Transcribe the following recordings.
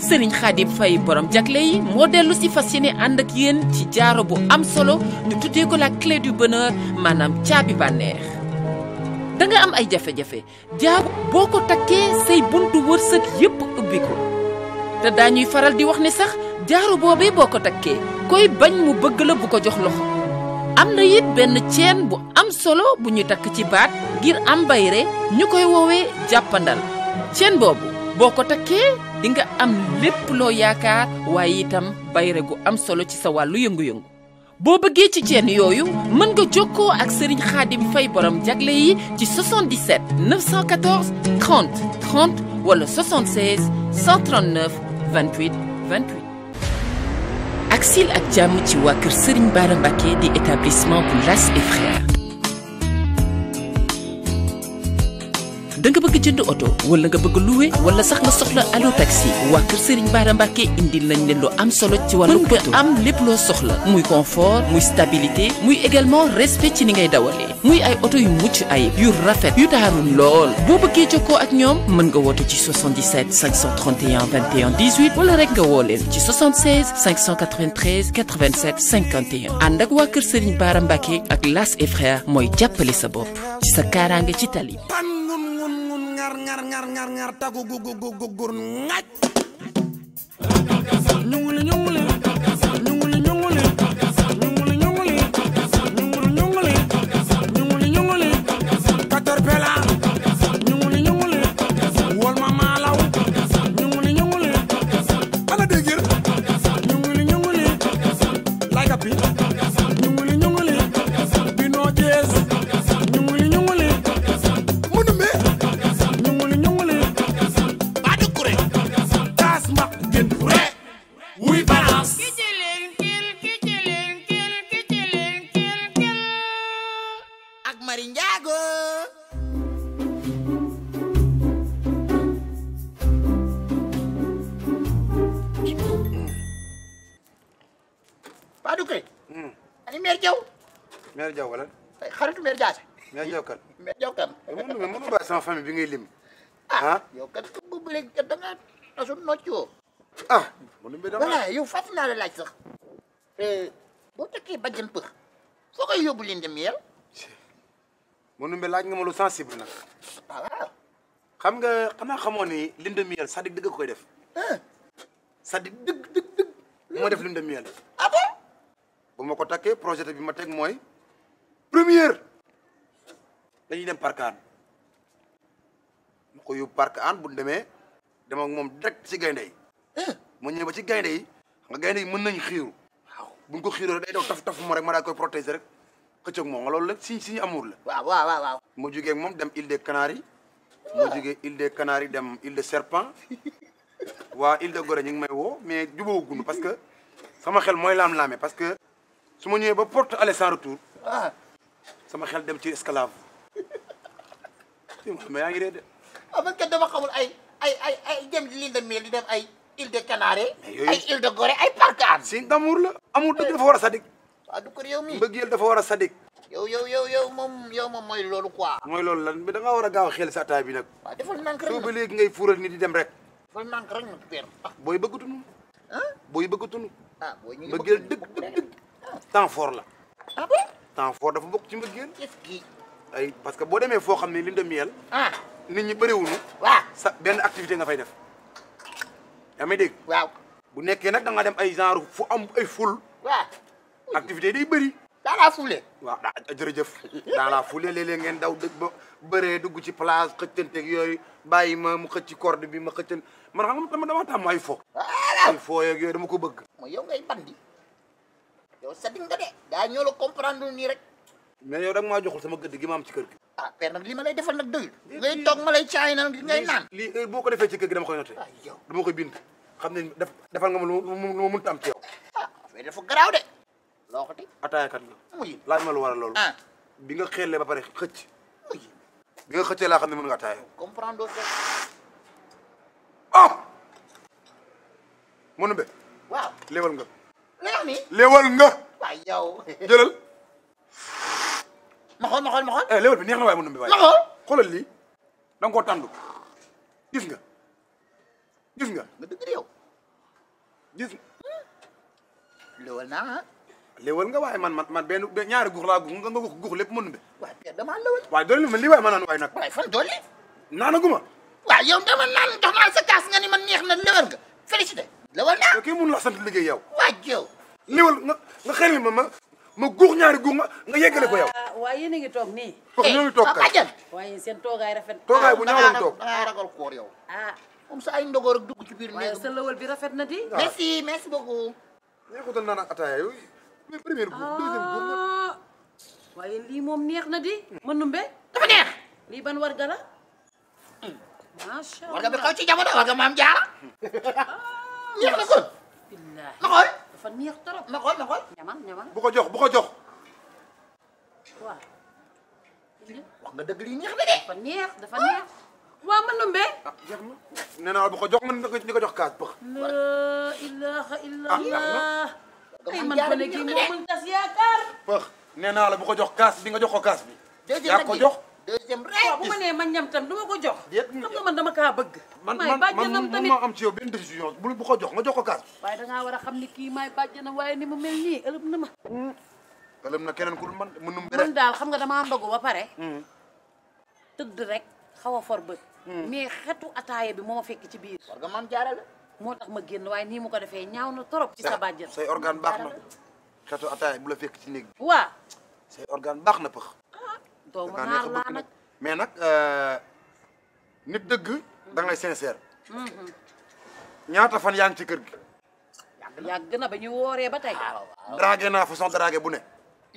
Serigne Khadim Faye borom jagle yi moo dellu si fas yéene ànd ak yéen ci jaaro bu am solo ñu tuddee ko la clé du bonheur maanaam caabi bànneex da nga am ay jafe-jafe jaaro boo ko takkee say buntu wërsëg yépp ubbi ko te daañuy faral di wax ne sax jaaro boobee boo ko takkee koy bañ mu bëgg la bu ko jox loxo am na it benn ceen bu am solo bu ñu takk ci baat ngir am bayre ñu koy woowee jàppandal ceen boobu boo ko takkee di nga am lépp loo yaakaar waaye itam bayre gu am solo ci sa wàllu yëngu-yëngu boo bëggee ci ceen yooyu mën nga jokkoo ak Serigne Khadim Faye borom jagle yi ci 77 914 30 30 wala 76 139 28 28 ak sil ak jàmm ci waa kër Serigne Bara Mbacké di établissement bu Las et Frères da nga bëgg jënd oto wala nga bëgg louer wala sax nga soxla allo taxi waa kër Serigne Bara Mbacké indil nañ leen lu am solo ci wàllu mën nga am lépp loo soxla muy confort muy stabilité muy également respect ci ni ngay dawalee muy ay oto yu mucc ayib yu rafet yu taaru lool boo bëggee jokkoo ak ñoom mën nga woote ci 77 531 21 18 wala rek nga woo leen ci 76 593 87 51 ànd ak waa kër Serigne Bara Mbacké ak Las et Frères mooy jàppale sa bopp ci sa kaaraange ci tali pan ngun ngun ngun ngar ngar ngar ngar ngar tagu gu gu gu gu gur ngaj ñunguli ñunguli ñunguli ñunguli ñunguli ñunguli ñunguli ñunguli ñunguli ñunguli caterpillar ñunguli ñunguli wol ma maalaw ñunguli ñunguli ana dégir ñunguli ñunguli like a pi ñunguli ñunguli bino jees ñunguli ñunguli mënumbe ñunguli ñunguli ba du kure taas maq gën kure wuy balance ak Mari Njaago Badou Kay ani meer Jaw mère Diaw wala ay xaritu meer Jaase mère Diaw kan meer Jaw kan mënu ma mënu bàyyi sama famille bi ngay lim ah ah yow kat ko bu léegi kat da nga tasu noccoo ah mënu ma dama voilà yow fàttali naa la laaj sax boo takkee bajjan pëx foo koy yóbbu leen dem yel mënu ma laaj nga ma lu sensible nag ah waaw xam nga xanaa xamoo ni lune de miel sadik dëgg ko koy def sadik dëgg dëgg dëgg moo def lune de miel ah bon bu ma ko takkee projet bi ma teg mooy première dañuy dem parc an ma ko yóbbu parc an bu ñu demee dem ak moom direct ci gaynde yi mu ñëwee ba ci gaynde yi nga gaynde yi mën nañ xiiru waaw buñ ko xiiroo day daw taf taf mo rek ma daa koy protéger rek xëccoog moom nga loolu la si si amour la waaw waaw waaw waaw ma jógee ak moom dem île des Canaries ma jógee île des Canaries dem île de Serpent waa île de Gorée ñu ngi may woo mais jubóoguñu parce que sama xel mooy laam-laame parce que su ma ñëwee ba porte aller sans retour ah sama xel dem ci esclave mais yaa ngi dee de ah man kat dama xamul ay ay ay ay dem di l'île de Miel di dem ay île de Canaries Mais yooyu- ay île de Gorée ay Parc Hann signe d'amour la amour dëgg dafa war a sadik waaw du ko yow mi mbëggeel dafa war a sadik yow yow yow yow moom yow moom mooy loolu quoi mooy loolu lan mais da ngaa war a gaaw a xel sa ataay bi nag waaw defal nànk rek soo ba nag léegi ngay fuural ni di dem rek defal nànk rek nag père ah booy bëggatunu ah booy bëggatunu ah boo ñu ngi mbëggeel bëgg- dëgg bëgg dëgg rek. dëgg temps fort la ah bon temps fort dafa bokk ci mbëggeel qu'est-ce qui ay parce que boo demee foo xam ne lune de miel ah nit ñi bëriwuñu waaw sa benn activité nga fay def yaa may dégg waaw bu nekkee nag da nga dem ay genre fu am ay ful waaw activité yi day bëri daa laa fule waaw daa jërëjëf dans la foulée léeg-léeg ngeen daw dëgg ba bëree dugg ci place xëccanteeg yooyu bàyyi ma mu xëcc ci corde bi ma xëccan man xam nga dama dama tàmm ay fo ay fo yeeg yooyu dama ko bëgg mooy yow ngay bandi yow sadik nga de daa ñoo la comprendre nii rek mais yow da nga maa joxul sama gëdd gi ma am ci kër gi ah père nag li ma lay defal nag doyul ngay toog ma lay caay na li ngay naan lii heure boo ko defee ci kër gi dama koy noté ah yow dama koy bind xam ne def defal nga ma lu ma lu ma mënta am ci yow ah affaire dafa garaaw de loo ko ti ataayakat la muy laaj ma lu war a loolu ah bi nga xeelee ba pare xëcc muy bi nga xëccee laa xam ne mën nga ataaya comprendre doo ah mënu be waaw léewal nga la wax nii léewal nga waaw yow jëlal ma xool ma xool ma xool eh léewal bi neex na waaye mënu be waaye ma xool xoolal lii da nga koo tàndu gis nga gis nga nga dëgg de yow gis lëwal naa ah léewal nga waaye man man man benn benn ñaari guux laa guux nga nga guux guux lépp mën be waaye Père damaa lëwal waaye doole ma lii waaye ma naan waaye nag waaye fan dolli naanaguma waaw yow dama naan jox naa la sa kaas nga ni man neex na lëwal nga félicité lëwal naa yow kii mun la sant liggéey yow waa yow léewal nga nga xel ma ma ma guux ñaari guux nga nga yeggale ko yow ah waaye yéen a ngi toog nii foog ñoo ngi toog sa kay bàjjan waaye seen toogaay rafet toogaay bu ñaaw la toog dangaa ragal koor yow ah moom sa ay ndogoor ak dugg ci biir waaye néeg sa lëwal bi rafet na di merci merci beaucoup neexutal naan ak ataaya yooyu mais première guux deuxième guux nga ah waaye lii moom neex na di mënumbe dafa neex lii ban warga la macha war nga bi allah xaw ci jamono war nga maam jaara neex na kon billaahi ma xool dafa neex trop ma xool ma xool ñamal ñamal bu ko jox bu ko jox waaw wax nga dëgg lii neex na de dafa neex dafa neex waa mënumbe ah jeex na nee naa la bu ko jox man ni ko jox kaas bëx la ilaha illallah ay man man jaara ko ne bi kii neex na moo mën tas yaakaar bëx nee naa la bu ko jox kaas bi nga jox ko kaas bi deuxième yaa nag ko bi jox deuxième waaw rek bu ma nee ma ñam tam du ma ko jox Déet, xam nga man dama kaa bëgg man maay man man bàjjanam mun tamit ma am ci yow benn décision bu bu ko jox nga jox ko kaas waaye dangaa war a xam ni kii maay bàjjanam waaye ni mu mel nii ëlëb na ma ëlëm na keneen ku dul man mënum bi man rek daal xam nga damaa ndogu ba pare tëdd rek xaw a for bët mais xetu ataaya bi moo ma fekk ci biir war nga maam jaara la moo tax ma génn waaye nii mu ko defee ñaaw na trop ci sa bàjjan say organe baax na xeetu ataaya bu la fekk ci néeg bi waa say organe baax na pëx doomu dangaa neex naar a laa bëgg nag nag mais nag nit dëgg da ngay sincère ñaata fan yaa ngi ci kër gi yàgg na ba ñu wooree ba tey dragué naa façon dragué bu ne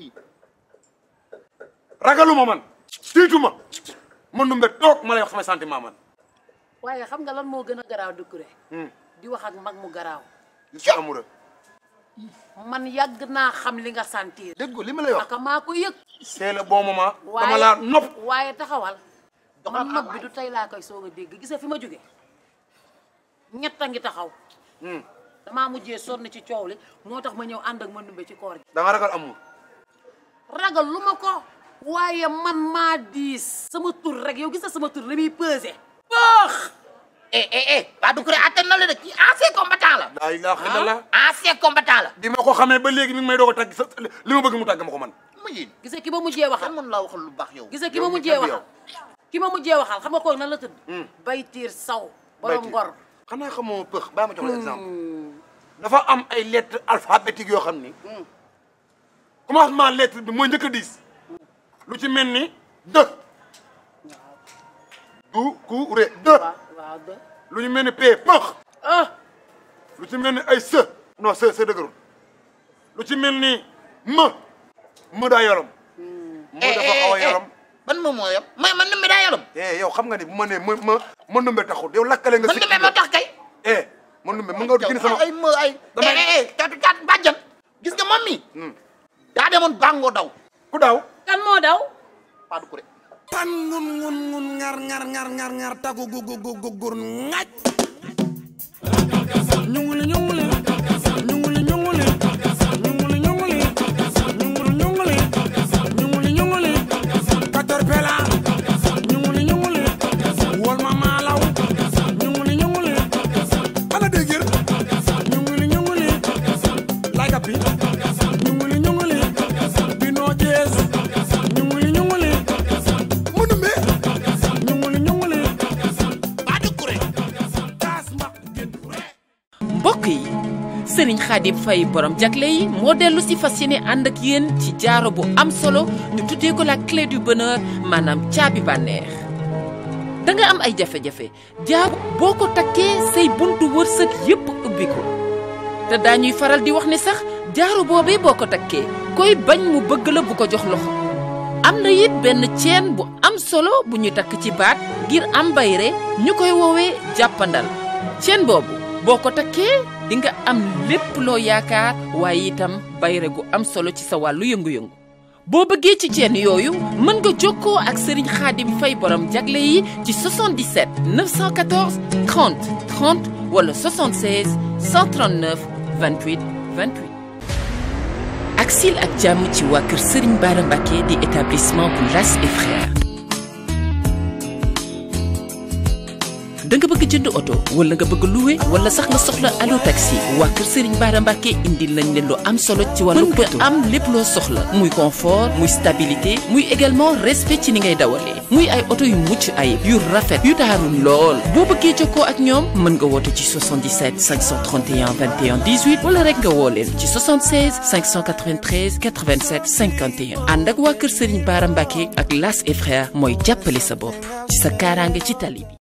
ragaluma man tiituma man nu mbet toog ma lay wax samay sentiment man waaye xam nga lan moo gën a garaaw Doucouré Hmm. di wax ak mag mu garaaw je suis amoureux man yàgg naa xam li nga sentir dégg nga li ma lay wax aka maa ko yëg c'est le bon moment dama waaye laa nopp waaye taxawal man Doxal nopp awaay. bi du tey laa koy soog a dégg gisa fi ma jóge ñett a ngi taxaw Hmm. damaa mujjee sonn ci coow li moo tax ma ñëw ànd ak ma numbe ci koor gi da nga ragal amour ragal lu ma ko waaye man maa diis sama tur rek yow gis na sama tur li muy pesé baax eh eh eh waa Doucouré attan na la de kii ancien combattant la laa ilaaha illallah ancien combattant la bi ma ko xamee ba léegi mi ngi may doog a tagg sa li ma bëgg mu tàgg ma ko man mu yéen gisa ki ma mujjee waxal kan mën laa waxal lu baax yow gisa ki yow ma mi mujjee kenn du waxal ki ma mujjee waxal xam nga kooku nan la tëdd Hmm. baytiir saw borom ngor xanaa xamoo pëx bàyyi ma jox la exemple dafa am ay lettres alphabétiques yoo xam ni commencement lettre bi mooy njëkk a diis lu ci mel ni dë du ku ré dë waaw waaw de lu ñu mel ni p pëx ah lu ci mel ni ay së non së së dëgërul lu ci mel ni më më daa yorom më dafa xaw a yorom ban moom moo yam may man numbe daa yalam eh yow xam nga ni bu ma nee ma ma ma numbe taxul yow lakkale nga man numbe moo tax kay eh ma numbe mu nga gën sama ay ma ay Damay- eh eh caatu caat bàjjan gis nga moom mi daa demoon bàngoo daw ku daaw kan moo daw waa Doucouré tan ngun ngun ngun ngar ngar ngar ngar ngar tagu gu gu gu gu gur ngaj ñunguli ñunguli ñunguli ñunguli ñunguli ñunguli ñunguli ñunguli ñunguli ñunguli caterpillar ñunguli ñunguli wol ma maalaw ñunguli ñunguli ana dégir ñunguli ñunguli like a pi ñunguli ñunguli bino jees ñunguli ñunguli mënumbe ñunguli ñunguli waa Doucouré taas mbaq gën mbokk yi sëriñ Xaadim Fay borom jagle yi moo dellu si fas yéene ànd ak yéen ci jaaro bu am solo ñu tuddee ko la clé du bonheur maanaam caabi bànneex da nga am ay jafe-jafe jaaro boo ko takkee say buntu wërsëg yépp ubbi ko te daañuy faral di wax ne sax jaaro boobee boo ko takkee koy bañ mu bëgg la bu ko jox loxo am na it benn ceen bu am solo bu ñu takk ci baat ngir am bayre ñu koy woowee jàppandal ceen boobu boo ko takkee di nga am lépp loo yaakaar waaye itam bayre gu am solo ci sa wàllu yëngu-yëngu boo bëggee ci ceen yooyu mën nga jokkoo ak Serigne Khadim Fay borom jagle yi ci 77 914 30 30 wala 76 139 28 28 ak sil ak jàmm ci waa kër Serigne Bara Mbacké di établissement bu Las et Frères da nga bëgg jënd oto wala nga bëgg louer wala sax nga soxla allo taxi waa kër Serigne Bara Mbacké indil nañ leen lu am solo ci wàllu mën nga am lépp loo soxla muy confort muy stabilité muy également respect ci ni ngay dawalee muy ay oto yu mucc ayib yu rafet yu taaru lool boo bëggee jokkoo ak ñoom mën nga woote ci 77 531 21 18 wala rek nga woo leen ci 76 593 87 51 ànd ak waa kër Serigne Bara Mbacké ak Las et Frères mooy jàppale sa bopp ci sa kaaraange ci tali bi